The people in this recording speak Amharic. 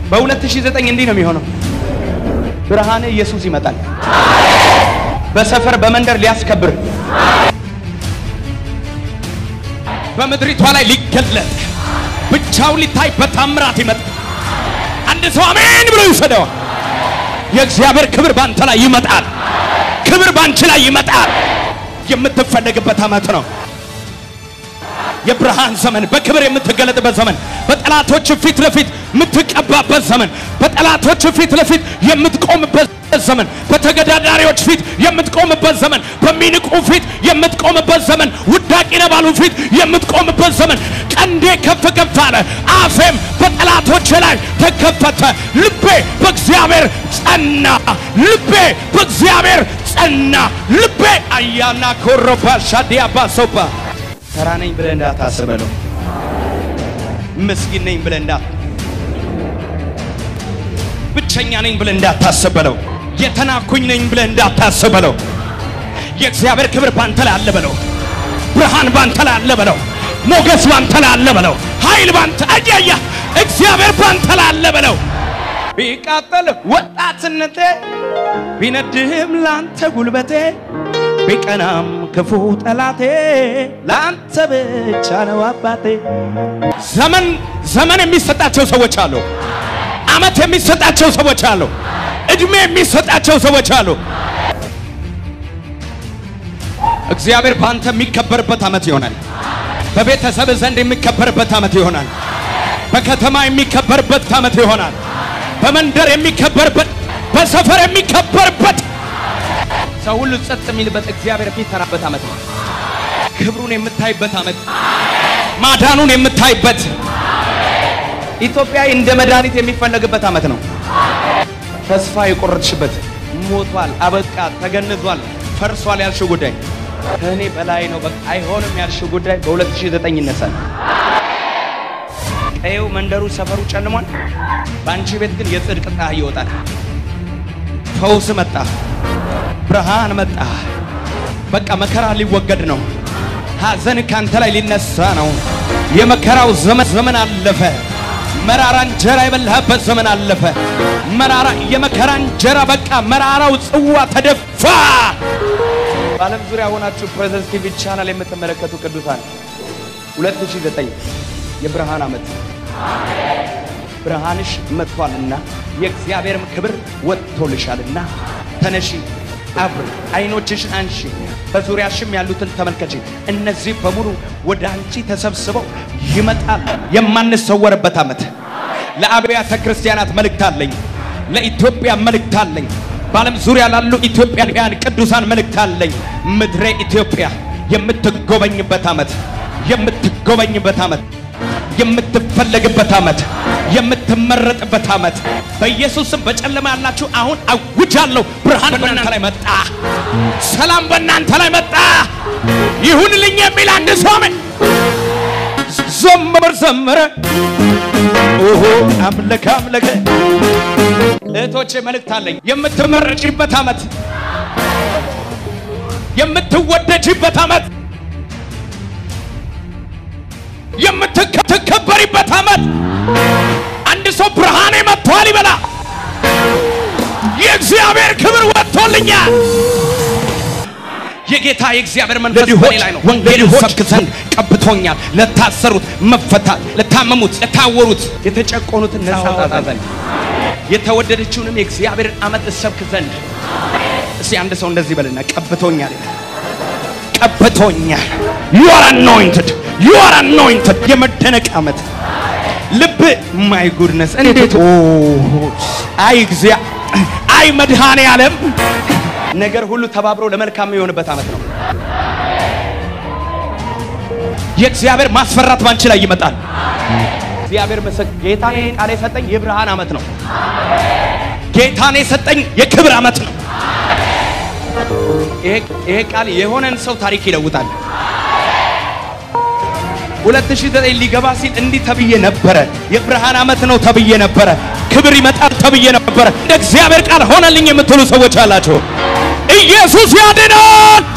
በ2009 እንዲህ ነው የሚሆነው። ብርሃን ኢየሱስ ይመጣል። በሰፈር በመንደር ሊያስከብር በምድሪቷ ላይ ሊገለጥ ብቻውን ሊታይ በታምራት ይመጣል። አንድ ሰው አሜን ብሎ ይውሰደዋል። የእግዚአብሔር ክብር ባንተ ላይ ይመጣል። ክብር ባንቺ ላይ ይመጣል። የምትፈለግበት ዓመት ነው። የብርሃን ዘመን፣ በክብር የምትገለጥበት ዘመን፣ በጠላቶች ፊት ለፊት የምትቀባበት ዘመን፣ በጠላቶች ፊት ለፊት የምትቆምበት ዘመን፣ በተገዳዳሪዎች ፊት የምትቆምበት ዘመን፣ በሚንቁ ፊት የምትቆምበት ዘመን፣ ውዳቂ ነህ ባሉ ፊት የምትቆምበት ዘመን። ቀንዴ ከፍ ከፍ አለ፣ አፌም በጠላቶች ላይ ተከፈተ። ልቤ በእግዚአብሔር ጸና፣ ልቤ በእግዚአብሔር ጸና። ልቤ አያና ኮሮባ ሻዲያ ባሶባ ተራ ነኝ ብለህ እንዳታስበለው። ምስኪን ነኝ ብለህ እንዳ ብቸኛ ነኝ ብለህ እንዳታስበለው። የተናኩኝ ነኝ ብለህ እንዳታስበለው። የእግዚአብሔር ክብር ባንተ ላይ አለ በለው። ብርሃን ባንተ ላይ አለ በለው። ሞገስ ባንተ ላይ አለ በለው። ኃይል ባንተ አያያ እግዚአብሔር ባንተ ላይ አለ በለው። ቢቃጠል ወጣትነቴ ቢነድህም ላንተ ጉልበቴ ቢቀናም ክፉ ጠላቴ ላንተ ብቻ ነው አባቴ። ዘመን ዘመን የሚሰጣቸው ሰዎች አሉ። አመት የሚሰጣቸው ሰዎች አሉ። እድሜ የሚሰጣቸው ሰዎች አሉ። እግዚአብሔር በአንተ የሚከበርበት ዓመት ይሆናል። በቤተሰብ ዘንድ የሚከበርበት ዓመት ይሆናል። በከተማ የሚከበርበት ዓመት ይሆናል። በመንደር የሚከበርበት፣ በሰፈር የሚከበርበት ሰው ሁሉ ጸጥ የሚልበት እግዚአብሔር የሚሰራበት ዓመት ነው። ክብሩን የምታይበት ዓመት፣ ማዳኑን የምታይበት ኢትዮጵያ እንደ መድኃኒት የሚፈለግበት ዓመት ነው። ተስፋ የቆረጥሽበት ሞቷል፣ አበቃ፣ ተገንዟል፣ ፈርሷል ያልሽው ጉዳይ ከእኔ በላይ ነው፣ በቃ አይሆንም ያልሽው ጉዳይ በ2009 ይነሳል። ቀየው፣ መንደሩ፣ ሰፈሩ ጨልሟል። በአንቺ ቤት ግን የጽድቅ ፀሐይ ይወጣል። ፈውስ መጣ። ብርሃን መጣ። በቃ መከራ ሊወገድ ነው። ሐዘን ካንተ ላይ ሊነሳ ነው። የመከራው ዘመን ዘመን አለፈ። መራራ እንጀራ የበላህበት ዘመን አለፈ። መራራ የመከራ እንጀራ በቃ መራራው ጽዋ ተደፋ። በዓለም ዙሪያ ሆናችሁ ፕሬዘንስ ቲቪ ቻናል የምትመለከቱ ቅዱሳን 2009 የብርሃን ዓመት ብርሃንሽ መጥቷልና የእግዚአብሔርም ክብር ወጥቶልሻልና ተነሺ አብሪ፣ አይኖችሽን አንሺ፣ በዙሪያሽም ያሉትን ተመልከቺ። እነዚህ በሙሉ ወደ አንቺ ተሰብስበው ይመጣል። የማንሰወርበት ዓመት። ለአብያተ ክርስቲያናት መልእክት አለኝ። ለኢትዮጵያ መልእክት አለኝ። በዓለም ዙሪያ ላሉ ኢትዮጵያውያን ቅዱሳን መልእክት አለኝ። ምድሬ ኢትዮጵያ የምትጎበኝበት ዓመት፣ የምትጎበኝበት ዓመት፣ የምትፈለግበት ዓመት፣ የምትመረጥበት ዓመት በኢየሱስም በጨለማ ያላችሁ አሁን አውጃለሁ። ብርሃን በእናንተ ላይ መጣ። ሰላም በእናንተ ላይ መጣ። ይሁንልኝ የሚል አንድ ሰው አሜን። ዘመር ዘመረ፣ ኦሆ አምለከ አምለከ። እህቶቼ መልእክት አለኝ። የምትመረጭበት ዓመት፣ የምትወደጅበት ዓመት፣ የምትከበሪበት ዓመት። አንድ ሰው ብርሃኔ መጥቷል ይበላ። የእግዚአብሔር ክብር ወጥቶልኛል። የጌታ የእግዚአብሔር መንፈስ በእኔ ላይ ነው። ወንጌልን ሰብክ ዘንድ ቀብቶኛል። ለታሰሩት መፈታት፣ ለታመሙት፣ ለታወሩት፣ የተጨቆኑትን ነፃ አውጣ ዘንድ የተወደደችውንም የእግዚአብሔርን ዓመት እሰብክ ዘንድ። እስቲ አንድ ሰው እንደዚህ በልና ቀብቶኛል፣ ቀብቶኛል። ዩ አር አኖይንትድ፣ ዩ አር አኖይንትድ። የመደነቅ ዓመት ልብ ማይ ጉድነስ እንዴት ኦ አይ እግዚአ አይ መድኃኔ ዓለም ነገር ሁሉ ተባብሮ ለመልካም የሚሆንበት ዓመት ነው። የእግዚአብሔር ማስፈራት ባንቺ ላይ ይመጣል። እግዚአብሔር መሰግ ጌታን ቃል የሰጠኝ የብርሃን ዓመት ነው። ጌታን የሰጠኝ የክብር ዓመት ነው። ይሄ ቃል የሆነን ሰው ታሪክ ይለውጣል። 2009 ሊገባ ሲል እንዲህ ተብዬ ነበረ። የብርሃን ዓመት ነው ተብዬ ነበረ። ክብር ይመጣል ተብዬ ነበረ። እንደ እግዚአብሔር ቃል ሆነልኝ የምትሉ ሰዎች አላችሁ። ኢየሱስ ያድናል።